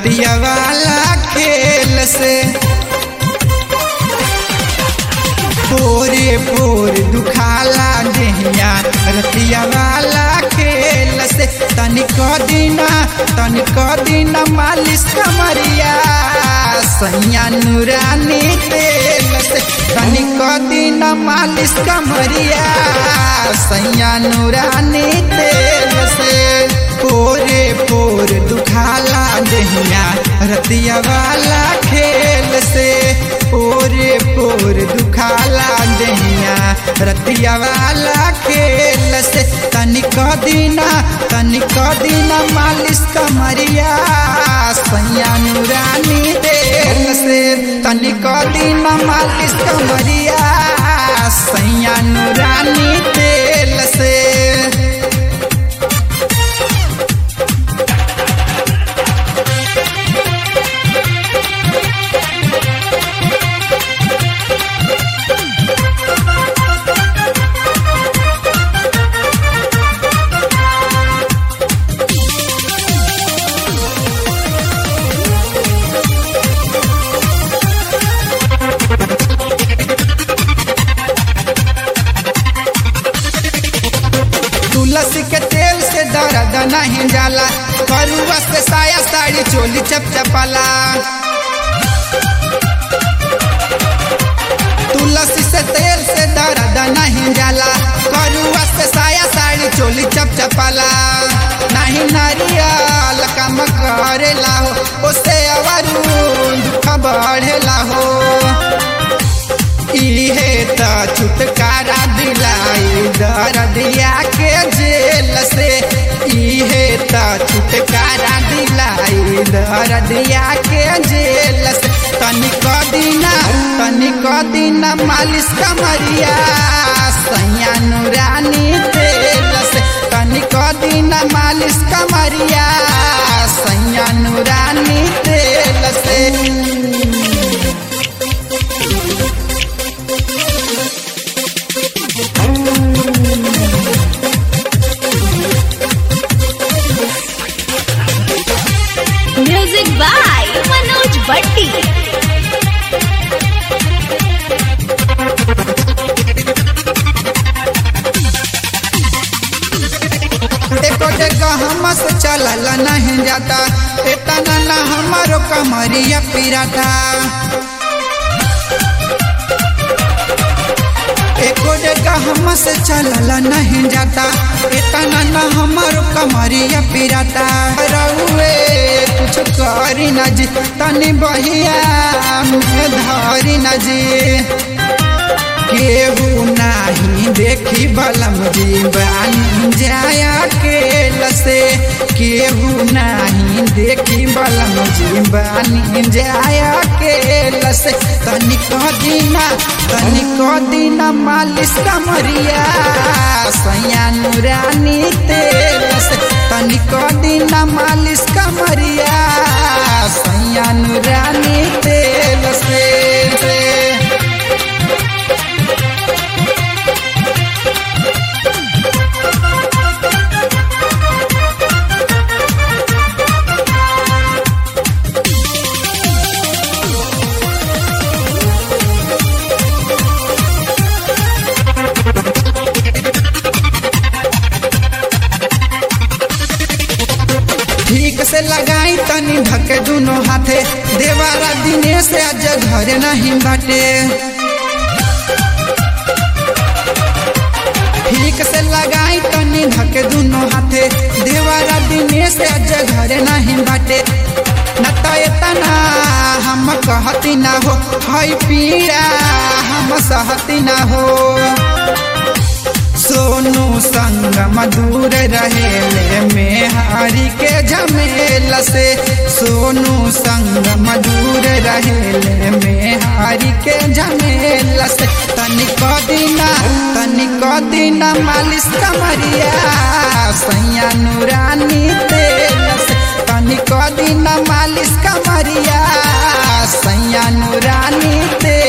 रतिया वाला खेल से पोरे पोर दुखाला देहिया रतिया वाला खेल से तनिक दिना तनिक दिना मालिश कमरिया सैया नूरानी तेल से तनिक दिना मालिश कमरिया सैया नूरानी तेल से पोरे पोर दुखाला देहिया रतिया वाला खेल से पोरे पोर दुखाला देहिया रतिया वाला खेल से तनिक दिना तनिक दिना मालिश कमरिया सैया नूरानी तेल से तनिक दिना मालिश कमरिया सैया नूरानी तेल से तुलसी के तेल से दर्द नहीं जाला करुआ से साया साड़ी चोली चपचपाला तुलसी से तेल से दर्द नहीं जाला करुआ से साया साड़ी चोली चपचपाला नहीं नारियल कम करेला हो उससे अवरू दुख बढ़ेला हो इहे त छुटकारा दिलाई दर्दिया के जेल से इहे त छुटकारा दिलाई दर्दिया के जेल से तनिक दिना तनिक दिना मालिश कमरिया सैया नूरानी तेल से तनिक दिना मालिश कमरिया सैया नूरानी तेल से म्यूजिक बाय मनोज भट्टी एको जगह हमस चलल नहीं जाता इतना न हमारो कमरिया पिराता एको जगह हमस चलल नहीं जाता इतना न हमारो कमरिया पिराता रउए कुछ करी न जी तनी बहिया में धरी न जी केहू नाही देखी बलम जीवन जाया के लसे केहू नाही देखी बलम जीवन जाया के लसे तनिक दिना तनिक दिना मालिश कमरिया सैया नूरानी तेल से तनिक दिना मालिश कमरिया सैया नूरानी तेल से ठीक से लगाई तनी ढके दुनो हाथे देवारा दिने से आज घर नहीं बाटे ठीक से लगाई तनी ढके दुनो हाथे देवारा दिने से आज घर नहीं बाटे न तो इतना हम कहती ना हो हई पीड़ा हम सहती ना हो सोनू संग मधुर रहेले में हरि के झमेल से सोनू संग मधुर रहेले में हरि के झमेल से तनिक दिना तनिक दिना मालिश कमरिया सैया नूरानी तेल से तनिक दिना मालिश कमरिया सैया नूरानी तेल